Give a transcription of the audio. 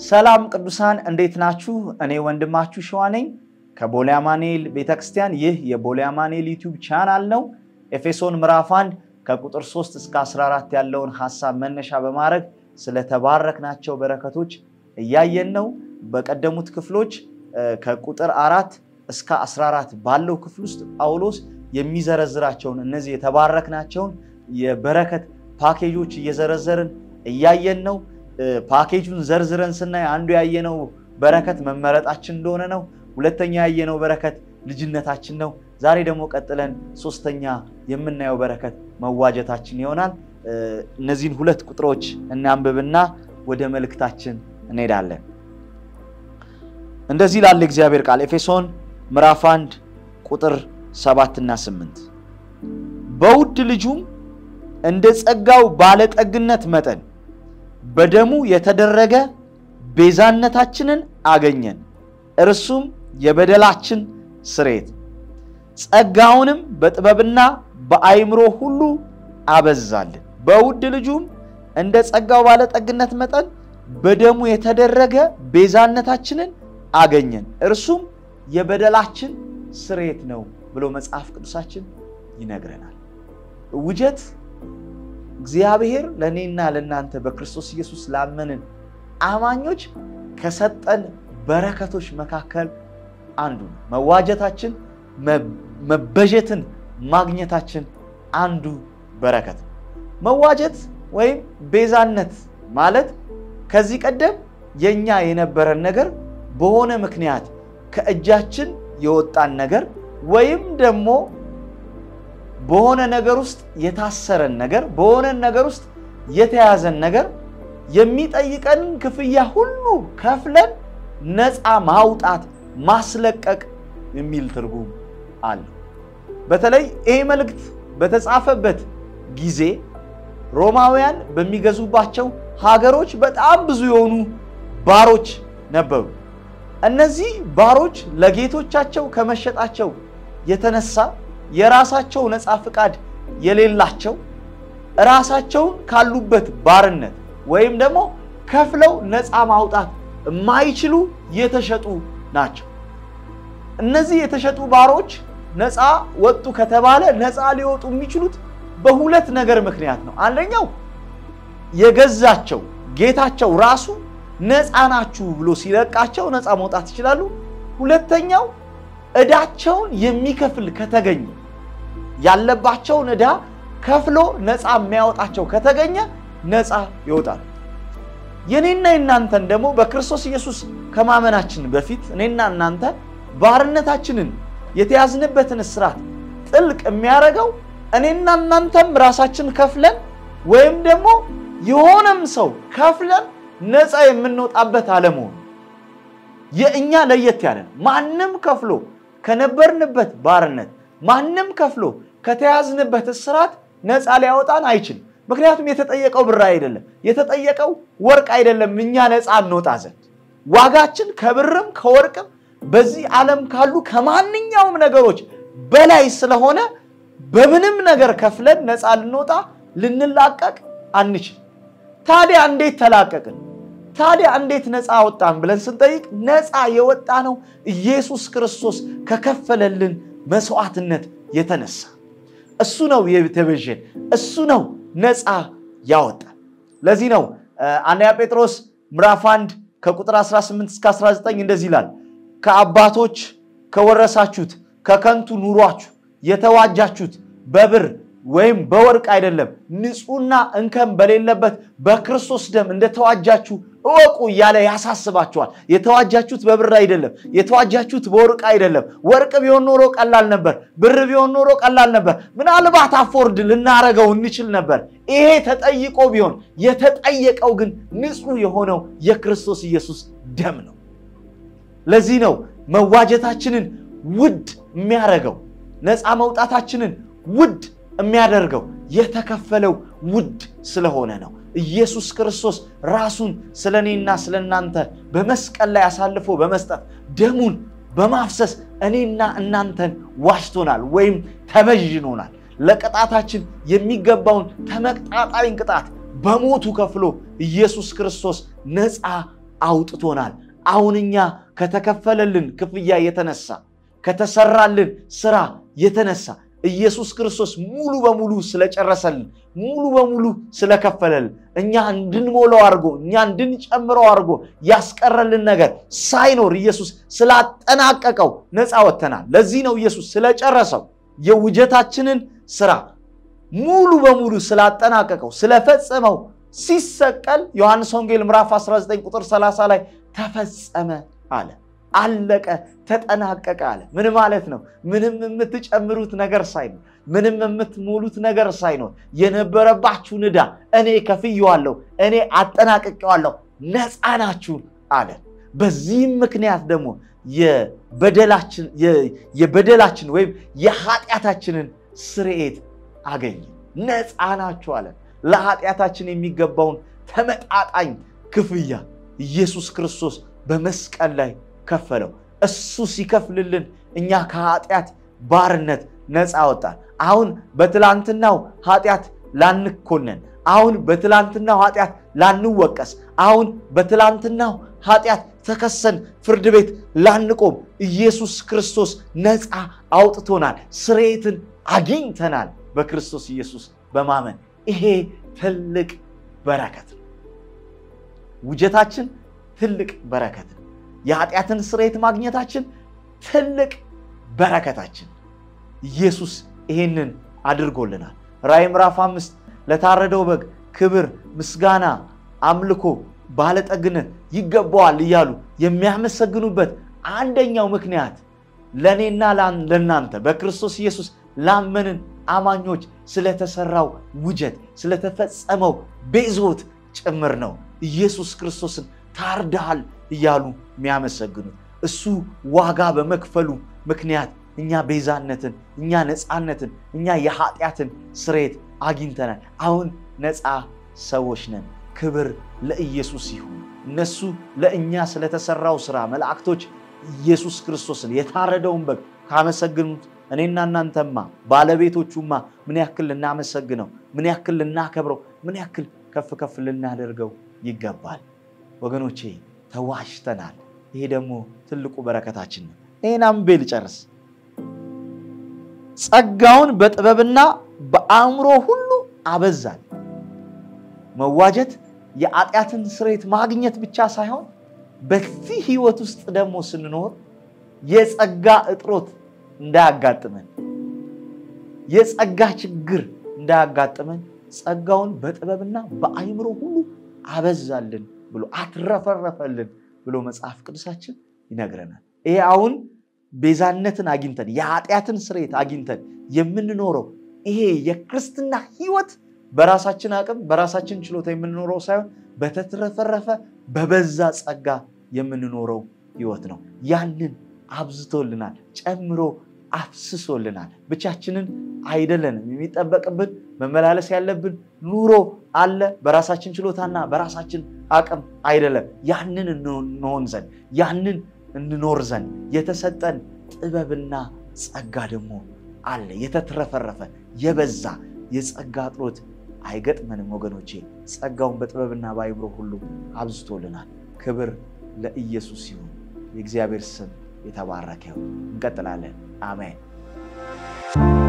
ሰላም ቅዱሳን እንዴት ናችሁ? እኔ ወንድማችሁ ሸዋ ነኝ ከቦሌ አማኑኤል ቤተክርስቲያን። ይህ የቦሌ አማኑኤል ዩቲዩብ ቻናል ነው። ኤፌሶን ምዕራፍ 1 ከቁጥር 3 እስከ 14 ያለውን ሐሳብ መነሻ በማድረግ ስለተባረክናቸው በረከቶች እያየን ነው። በቀደሙት ክፍሎች ከቁጥር አራት እስከ 14 ባለው ክፍል ውስጥ ጳውሎስ የሚዘረዝራቸውን እነዚህ የተባረክናቸውን የበረከት ፓኬጆች እየዘረዘርን እያየን ነው። ፓኬጁን ዘርዝረን ስናይ አንዱ ያየነው በረከት መመረጣችን እንደሆነ ነው። ሁለተኛ ያየነው በረከት ልጅነታችን ነው። ዛሬ ደግሞ ቀጥለን ሶስተኛ የምናየው በረከት መዋጀታችን ይሆናል። እነዚህን ሁለት ቁጥሮች እናንብብና ወደ መልእክታችን እንሄዳለን። እንደዚህ ላለ እግዚአብሔር ቃል ኤፌሶን ምዕራፍ 1 ቁጥር 7 እና 8 በውድ ልጁም እንደ ጸጋው ባለጠግነት መጠን በደሙ የተደረገ ቤዛነታችንን አገኘን፣ እርሱም የበደላችን ስርየት፣ ጸጋውንም በጥበብና በአይምሮ ሁሉ አበዛልን። በውድ ልጁም እንደ ጸጋው ባለጠግነት መጠን በደሙ የተደረገ ቤዛነታችንን አገኘን፣ እርሱም የበደላችን ስርየት ነው ብሎ መጽሐፍ ቅዱሳችን ይነግረናል። ውጀት እግዚአብሔር ለእኔና ለእናንተ በክርስቶስ ኢየሱስ ላመንን አማኞች ከሰጠን በረከቶች መካከል አንዱ ነው። መዋጀታችን፣ መበጀትን ማግኘታችን አንዱ በረከት ነው። መዋጀት ወይም ቤዛነት ማለት ከዚህ ቀደም የኛ የነበረን ነገር በሆነ ምክንያት ከእጃችን የወጣን ነገር ወይም ደግሞ በሆነ ነገር ውስጥ የታሰረን ነገር በሆነ ነገር ውስጥ የተያዘን ነገር የሚጠይቀንን ክፍያ ሁሉ ከፍለን ነፃ ማውጣት ማስለቀቅ የሚል ትርጉም አለው። በተለይ ይህ መልእክት በተጻፈበት ጊዜ ሮማውያን በሚገዙባቸው ሀገሮች በጣም ብዙ የሆኑ ባሮች ነበሩ። እነዚህ ባሮች ለጌቶቻቸው ከመሸጣቸው የተነሳ የራሳቸው ነፃ ፍቃድ የሌላቸው ራሳቸውን ካሉበት ባርነት ወይም ደግሞ ከፍለው ነፃ ማውጣት የማይችሉ የተሸጡ ናቸው። እነዚህ የተሸጡ ባሮች ነፃ ወጡ ከተባለ ነፃ ሊወጡ የሚችሉት በሁለት ነገር ምክንያት ነው። አንደኛው የገዛቸው ጌታቸው ራሱ ነፃ ናችሁ ብሎ ሲለቃቸው ነፃ መውጣት ይችላሉ። ሁለተኛው ዕዳቸውን የሚከፍል ከተገኘ ያለባቸውን ዕዳ ከፍሎ ነፃ የሚያወጣቸው ከተገኘ ነፃ ይወጣል። የኔና የናንተን ደግሞ በክርስቶስ ኢየሱስ ከማመናችን በፊት እኔና እናንተ ባርነታችንን የተያዝንበትን እስራት ጥልቅ የሚያደርገው እኔና እናንተም ራሳችን ከፍለን ወይም ደግሞ የሆነም ሰው ከፍለን ነፃ የምንወጣበት አለመሆኑ የእኛ ለየት ያለ ነው። ማንም ከፍሎ ከነበርንበት ባርነት ማንም ከፍሎ ከተያዝንበት እስራት ነፃ ሊያወጣን አይችልም። ምክንያቱም የተጠየቀው ብር አይደለም፣ የተጠየቀው ወርቅ አይደለም። እኛ ነፃ እንወጣ ዘንድ ዋጋችን ከብርም ከወርቅም በዚህ ዓለም ካሉ ከማንኛውም ነገሮች በላይ ስለሆነ በምንም ነገር ከፍለን ነፃ ልንወጣ ልንላቀቅ አንችል። ታዲያ እንዴት ተላቀቅን? ታዲያ እንዴት ነፃ ወጣን ብለን ስንጠይቅ ነፃ የወጣ ነው ኢየሱስ ክርስቶስ ከከፈለልን መስዋዕትነት የተነሳ እሱ ነው የተቤዠን፣ እሱ ነው ነፃ ያወጣን። ለዚህ ነው አንደኛ ጴጥሮስ ምዕራፍ 1 ከቁጥር 18 እስከ 19 እንደዚህ ይላል፣ ከአባቶች ከወረሳችሁት ከከንቱ ኑሯችሁ የተዋጃችሁት በብር ወይም በወርቅ አይደለም፣ ንጹሕና እንከን በሌለበት በክርስቶስ ደም እንደተዋጃችሁ እወቁ እያለ ያሳስባችኋል። የተዋጃችሁት በብር አይደለም፣ የተዋጃችሁት በወርቅ አይደለም። ወርቅ ቢሆን ኖሮ ቀላል ነበር፣ ብር ቢሆን ኖሮ ቀላል ነበር። ምናልባት አፎርድ ልናረገው እንችል ነበር። ይሄ ተጠይቆ ቢሆን የተጠየቀው ግን ንጹሕ የሆነው የክርስቶስ ኢየሱስ ደም ነው። ለዚህ ነው መዋጀታችንን ውድ የሚያደርገው ነፃ መውጣታችንን ውድ የሚያደርገው የተከፈለው ውድ ስለሆነ ነው። ኢየሱስ ክርስቶስ ራሱን ስለ እኔና ስለ እናንተ በመስቀል ላይ አሳልፎ በመስጠት ደሙን በማፍሰስ እኔና እናንተን ዋጅቶናል ወይም ተበዥኖናል። ለቅጣታችን የሚገባውን ተመጣጣኝ ቅጣት በሞቱ ከፍሎ ኢየሱስ ክርስቶስ ነፃ አውጥቶናል። አሁን እኛ ከተከፈለልን ክፍያ የተነሳ ከተሰራልን ስራ የተነሳ ኢየሱስ ክርስቶስ ሙሉ በሙሉ ስለጨረሰልን ሙሉ በሙሉ ስለከፈለልን እኛ እንድንሞላው አድርጎ እኛ እንድንጨምረው አድርጎ ያስቀረልን ነገር ሳይኖር ኢየሱስ ስላጠናቀቀው ነፃ ወጥተናል። ለዚህ ነው ኢየሱስ ስለጨረሰው የውጀታችንን ስራ ሙሉ በሙሉ ስላጠናቀቀው ስለፈጸመው ሲሰቀል ዮሐንስ ወንጌል ምዕራፍ 19 ቁጥር 30 ላይ ተፈጸመ አለ። አለቀ፣ ተጠናቀቀ አለ። ምን ማለት ነው? ምንም የምትጨምሩት ነገር ሳይኖር፣ ምንም የምትሞሉት ነገር ሳይኖር የነበረባችሁን ዕዳ እኔ ከፍዬዋለሁ፣ እኔ አጠናቅቄዋለሁ፣ ነፃ ናችሁ አለ። በዚህም ምክንያት ደግሞ የበደላችን ወይም የኃጢአታችንን ስርየት አገኘ። ነፃ ናችሁ አለ። ለኃጢአታችን የሚገባውን ተመጣጣኝ ክፍያ ኢየሱስ ክርስቶስ በመስቀል ላይ ከፈለው። እሱ ሲከፍልልን እኛ ከኃጢአት ባርነት ነፃ ወጣን። አሁን በትላንትናው ኃጢአት ላንኮነን፣ አሁን በትላንትናው ኃጢአት ላንወቀስ፣ አሁን በትላንትናው ኃጢአት ተከሰን ፍርድ ቤት ላንቆም ኢየሱስ ክርስቶስ ነፃ አውጥቶናል። ስርየትን አግኝተናል በክርስቶስ ኢየሱስ በማመን ይሄ ትልቅ በረከት ነው። ውጀታችን ትልቅ በረከት ነው። የኃጢአትን ስርየት ማግኘታችን ትልቅ በረከታችን። ኢየሱስ ይሄንን አድርጎልናል። ራእይ ምዕራፍ አምስት ለታረደው በግ ክብር፣ ምስጋና፣ አምልኮ፣ ባለጠግነት ይገባዋል እያሉ የሚያመሰግኑበት አንደኛው ምክንያት ለእኔና ለእናንተ በክርስቶስ ኢየሱስ ላመንን አማኞች ስለተሰራው ውጀት ስለተፈጸመው ቤዞት ጭምር ነው። ኢየሱስ ክርስቶስን ታርደሃል እያሉ የሚያመሰግኑት እሱ ዋጋ በመክፈሉ ምክንያት እኛ ቤዛነትን፣ እኛ ነፃነትን፣ እኛ የኃጢአትን ስርየት አግኝተናል። አሁን ነፃ ሰዎች ነን። ክብር ለኢየሱስ ይሁን። እነሱ ለእኛ ስለተሰራው ስራ መላእክቶች ኢየሱስ ክርስቶስን የታረደውን በግ ካመሰግኑት እኔና እናንተማ ባለቤቶቹማ ምን ያክል ልናመሰግነው፣ ምን ያክል ልናከብረው፣ ምን ያክል ከፍ ከፍ ልናደርገው ይገባል። ወገኖቼ ተዋሽተናል። ይሄ ደግሞ ትልቁ በረከታችን ነው። ይህን አንብቤ ልጨርስ። ጸጋውን በጥበብና በአእምሮ ሁሉ አበዛል። መዋጀት የኃጢአትን ስርየት ማግኘት ብቻ ሳይሆን በዚህ ህይወት ውስጥ ደግሞ ስንኖር የጸጋ እጥሮት እንዳያጋጥመን የጸጋ ችግር እንዳያጋጥመን ጸጋውን በጥበብና በአእምሮ ሁሉ አበዛልን ብሎ አትረፈረፈልን ብሎ መጽሐፍ ቅዱሳችን ይነግረናል። ይሄ አሁን ቤዛነትን አግኝተን የኃጢአትን ስርየት አግኝተን የምንኖረው ይሄ የክርስትና ህይወት በራሳችን አቅም በራሳችን ችሎታ የምንኖረው ሳይሆን በተትረፈረፈ በበዛ ጸጋ የምንኖረው ህይወት ነው። ያንን አብዝቶልናል፣ ጨምሮ አፍስሶልናል። ብቻችንን አይደለንም። የሚጠበቅብን መመላለስ ያለብን ኑሮ አለ። በራሳችን ችሎታና በራሳችን አቅም አይደለም። ያንን እንሆን ዘንድ ያንን እንኖር ዘንድ የተሰጠን ጥበብና ጸጋ ደግሞ አለ። የተትረፈረፈ የበዛ የጸጋ እጥሮት አይገጥመንም ወገኖቼ። ጸጋውን በጥበብና በአእምሮ ሁሉ አብዝቶልናል። ክብር ለኢየሱስ ይሁን። የእግዚአብሔር ስም የተባረከ ይሁን። እንቀጥላለን። አሜን።